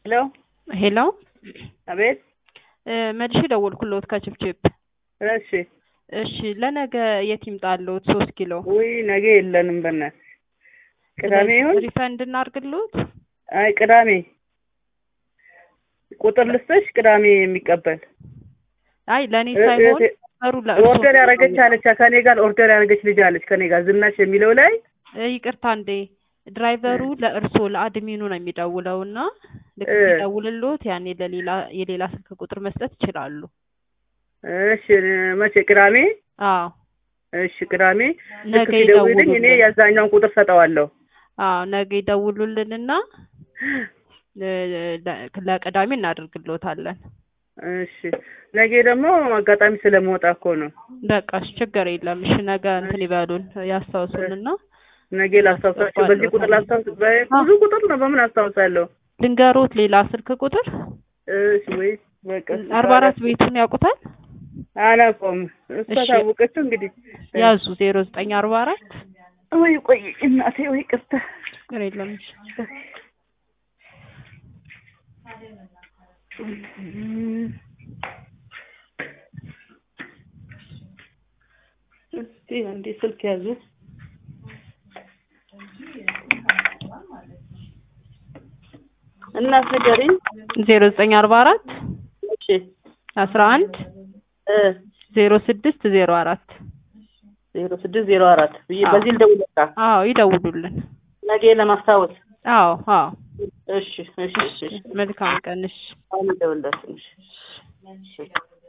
ሄሎ ሄሎ አቤት። መልሼ ደወልኩልዎት ከችፕችፕ። እሺ እሺ ለነገ የት ይምጣልዎት? ሶስት ኪሎ ውይ ነገ የለንም በእናትህ ቅዳሜ ይሁን። ሪፈንድ እናድርግልዎት? አይ ቅዳሜ ቁጥር ልስጥሽ፣ ቅዳሜ የሚቀበል አይ ለእኔ እ- ሳይሆን እ- ሰሩ ለእርሶ ኦርደር ያደረገች አለች ከኔ ጋር ኦርደር ያደረገች ልጅ አለች ከኔ ጋር ዝናሽ የሚለው ላይ እ፣ ይቅርታ እንዴ ድራይቨሩ ለእርሶ ለአድሚኑ ነው የሚደውለው እና ልክ እ። ሲደውልልዎት ያኔ ለሌላ የሌላ ስልክ ቁጥር መስጠት ይችላሉ። እሺ መቼ ቅዳሜ? አዎ እሺ ቅዳሜ ልክ ነገ ሲደውልልኝ እኔ ይደውሉልን። ያዛኛውን ቁጥር ሰጠዋለሁ። አዎ ነገ ይደውሉልንና እ፣ ለ- ለቅዳሜ እናደርግልዎታለን። እሺ ነገ ደግሞ አጋጣሚ ስለመውጣ እኮ ነው። በቃ እሺ ችግር የለም። እሺ ነገ እንትን ይበሉን ያስታውሱንና ነገ ላስታውሳቸው። በዚህ ቁጥር ላስታውስ። ብዙ ቁጥር ነው፣ በምን አስታውሳለሁ? ልንገሮት ሌላ ስልክ ቁጥር እሺ ወይ በቃ አርባ አራት ቤቱን ያውቁታል? አላውቀውም። እሷ እሺ። ታወቀችው እንግዲህ ያዙ ዜሮ ዘጠኝ አርባ አራት ወይ ቆይ እናቴ ወይ ቅርታ ችግር የለም። እሺ እስቲ አንዴ ስልክ ያዙ። እናት ንገሪኝ። ዜሮ ዘጠኝ አርባ አራት እሺ አስራ አንድ እ ዜሮ ስድስት ዜሮ አራት ዜሮ ስድስት ዜሮ አራት ብዬ አዎ። በዚህ ልደውል በቃ አዎ ይደውሉልን። ነገ ለማስታወስ። አዎ አዎ እሺ እሺ እሺ መልካም ቀን እሺ አሁን ልደውልላችሁ። እሺ